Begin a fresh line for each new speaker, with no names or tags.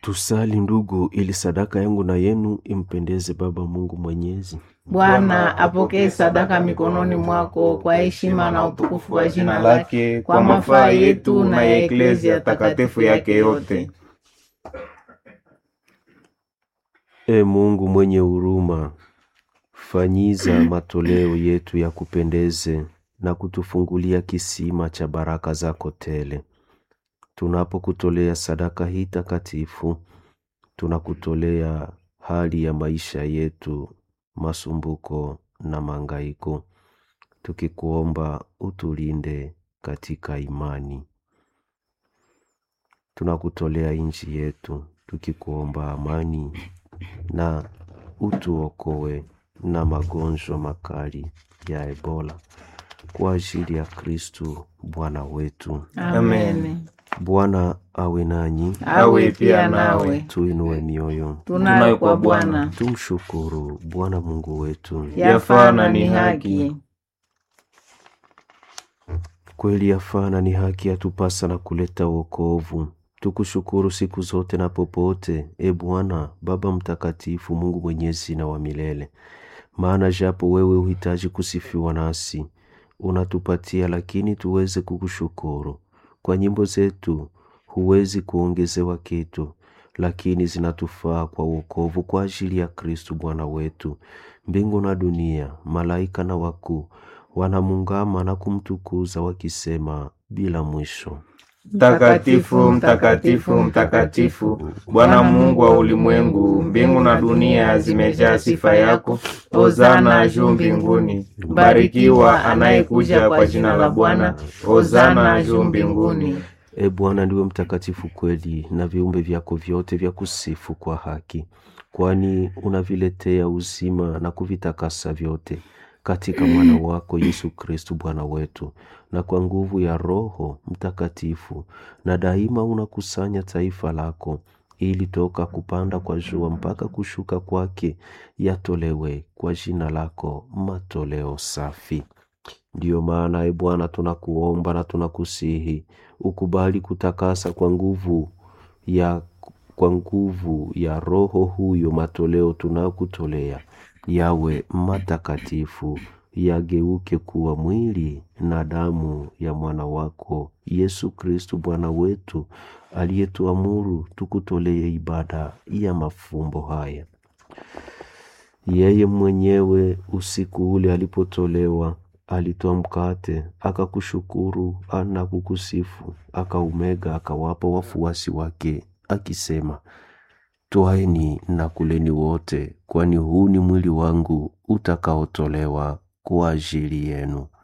Tusali ndugu, ili sadaka yangu na yenu impendeze Baba Mungu Mwenyezi.
Bwana apokee sadaka mikononi mwako kwa heshima na utukufu wa jina lake, kwa mafaa yetu na ya eklezia takatifu yake yote.
E Mungu mwenye huruma, fanyiza matoleo yetu ya kupendeze na kutufungulia kisima cha baraka zako tele. Tunapokutolea sadaka hii takatifu, tunakutolea hali ya maisha yetu, masumbuko na mangaiko, tukikuomba utulinde katika imani. Tunakutolea nchi yetu, tukikuomba amani na utuokoe na magonjwa makali ya Ebola kwa ajili ya Kristu Bwana wetu.
Amen.
Bwana awe nanyi,
Awe pia nawe.
tuinue mioyo,
Tunayo kwa Bwana,
tumshukuru Bwana Mungu wetu.
yafaa na ni haki.
Kweli yafaa na ni haki yatupasa na kuleta wokovu. Tukushukuru siku zote na popote, e Bwana Baba Mtakatifu, Mungu mwenyezi na wa milele. Maana japo wewe uhitaji kusifiwa nasi, unatupatia lakini tuweze kukushukuru. Kwa nyimbo zetu huwezi kuongezewa kitu, lakini zinatufaa kwa wokovu kwa ajili ya Kristu Bwana wetu. Mbingu na dunia, malaika na wakuu wanamungama na kumtukuza wakisema bila mwisho.
Mtakatifu, mtakatifu, mtakatifu, Bwana Mungu wa ulimwengu, mbingu na dunia zimejaa sifa yako. Hosana juu mbinguni. Barikiwa anayekuja kwa jina la Bwana. Hosana juu mbinguni.
E Bwana, ndiwe mtakatifu kweli, na viumbe vyako vyote vya kusifu kwa haki, kwani unaviletea uzima na kuvitakasa vyote katika mwana wako Yesu Kristu Bwana wetu, na kwa nguvu ya Roho Mtakatifu, na daima unakusanya taifa lako, ili toka kupanda kwa jua mpaka kushuka kwake yatolewe kwa jina lako matoleo safi. Ndiyo maana e Bwana, tunakuomba na tunakusihi ukubali kutakasa kwa nguvu ya kwa nguvu ya Roho huyo matoleo tunakutolea yawe matakatifu, yageuke kuwa mwili na damu ya mwana wako Yesu Kristu Bwana wetu, aliyetuamuru tukutolee ibada ya mafumbo haya. Yeye mwenyewe usiku ule alipotolewa alitoa mkate akakushukuru na kukusifu, akaumega akawapa wafuasi wake akisema, Twaeni na kuleni wote, kwani huu ni mwili wangu utakaotolewa kwa ajili yenu.